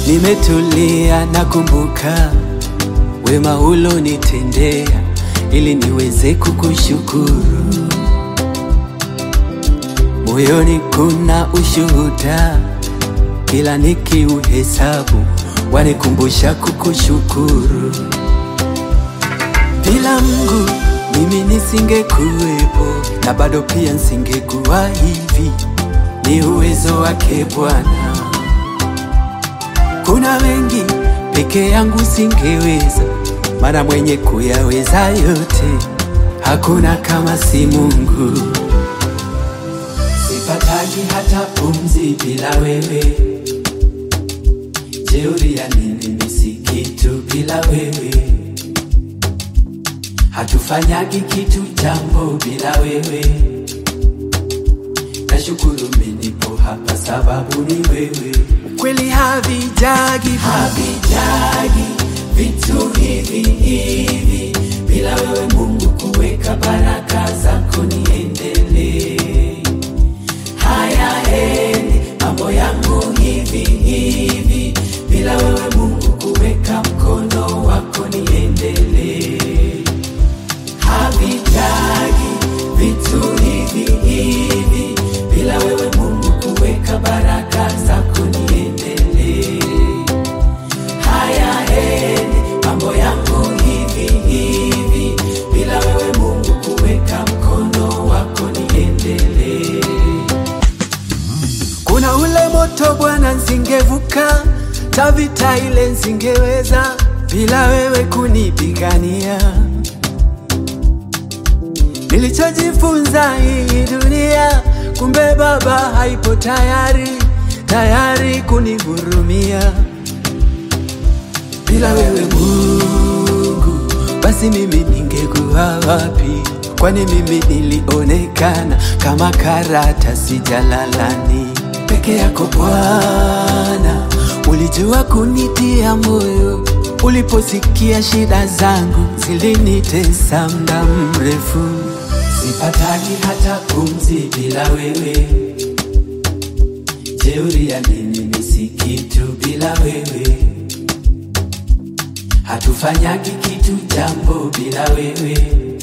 nimetulia nakumbuka wema ulonitendea ili niweze kukushukuru. Moyoni kuna ushuhuda, kila nikiuhesabu wanikumbusha kukushukuru. Bila Mungu mimi nisingekuwepo, na bado pia nisingekuwa hivi. Ni uwezo wake Bwana. Kuna wengi peke yangu singeweza, maana mwenye kuyaweza yote hakuna kama si Mungu. Sipataki hata pumzi bila wewe, jeuri ya nini? Mimi si kitu bila wewe, hatufanyagi kitu jambo bila wewe. Nashukuru mimi nipo hapa sababu ni wewe. Kweli havijagi havijagi vitu hivi hivi bila wewe Mungu kuweka baraka zako niendelee. Haya endi mambo yangu hivi hivi bila wewe Mungu kuweka mkono wako niendelee. Havitagi vitu hivi hivi bila wewe Mungu kuweka baraka zako niendelee. Haya endi mambo yangu hivi hivi bila wewe Mungu kuweka mkono wako niendelee. Kuna ule moto Bwana, nsingevuka tavita ile nsingeweza bila wewe kunipigania. Nilichojifunza hii dunia, kumbe Baba haipo tayari tayari kunihurumia. Bila wewe Mungu, basi mimi ningekuwa wapi? Kwani mimi nilionekana kama karatasi jalalani. Peke yako Bwana, ulijua kunitia moyo uliposikia shida zangu zilinitesa muda mrefu. Sipataki hata pumzi bila wewe, jeuri ya nini? Mimi si kitu bila wewe, hatufanyagi kitu jambo bila wewe.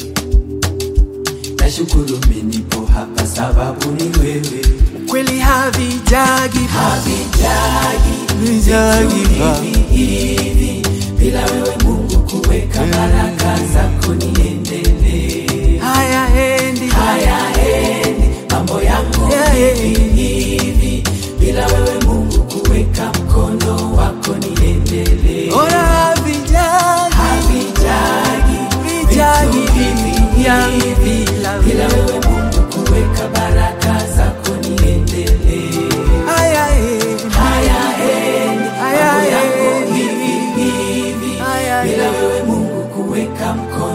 Nashukuru mimi nipo hapa sababu ni wewe. Kweli havijagi havijagi vijagi hivi hivi bila wewe Mungu kuweka baraka zako niendelee. Haya endi haya endi mambo yangu hivi hivi bila wewe Mungu kuweka mkono wako niendelee. Ora havijagi havijagi vijagi hivi hivi bila wewe Mungu kuweka baraka zako niendelee. Haya endi haya endi mambo yangu hivi hivi bila wewe Mungu kuweka mkono